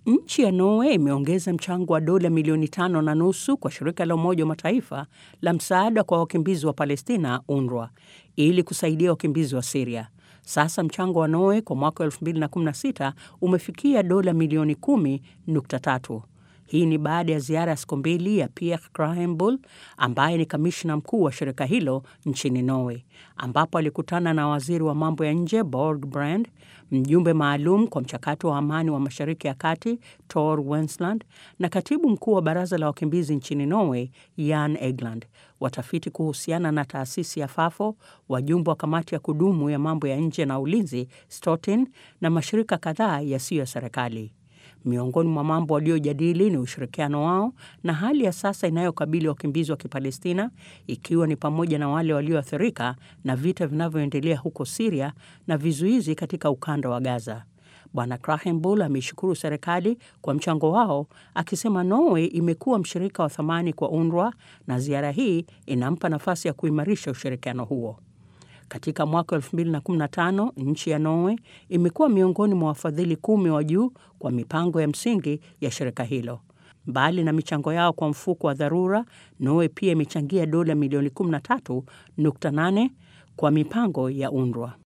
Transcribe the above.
Nchi ya Norway imeongeza mchango wa dola milioni tano na nusu kwa shirika la Umoja wa Mataifa la msaada kwa wakimbizi wa Palestina, UNRWA, ili kusaidia wakimbizi wa Siria. Sasa mchango wa Norway kwa mwaka 2016 umefikia dola milioni 10.3. Hii ni baada ya ziara ya siku mbili ya Pierre Krahenbull ambaye ni kamishna mkuu wa shirika hilo nchini Norway, ambapo alikutana na waziri wa mambo ya nje Borg Brand, mjumbe maalum kwa mchakato wa amani wa Mashariki ya Kati Tor Wensland na katibu mkuu wa baraza la wakimbizi nchini Norway Jan Egeland, watafiti kuhusiana na taasisi ya Fafo, wajumbe wa kamati ya kudumu ya mambo ya nje na ulinzi Stolten na mashirika kadhaa yasiyo ya serikali. Miongoni mwa mambo waliojadili ni ushirikiano wao na hali ya sasa inayokabili wakimbizi wa Kipalestina, ikiwa ni pamoja na wale walioathirika na vita vinavyoendelea huko Siria na vizuizi katika ukanda wa Gaza. Bwana Krahenbull ameishukuru serikali kwa mchango wao, akisema Norway imekuwa mshirika wa thamani kwa UNRWA na ziara hii inampa nafasi ya kuimarisha ushirikiano huo. Katika mwaka 2015 nchi ya Norway imekuwa miongoni mwa wafadhili kumi wa juu kwa mipango ya msingi ya shirika hilo. Mbali na michango yao kwa mfuko wa dharura, Norway pia imechangia dola milioni 13.8 kwa mipango ya UNRWA.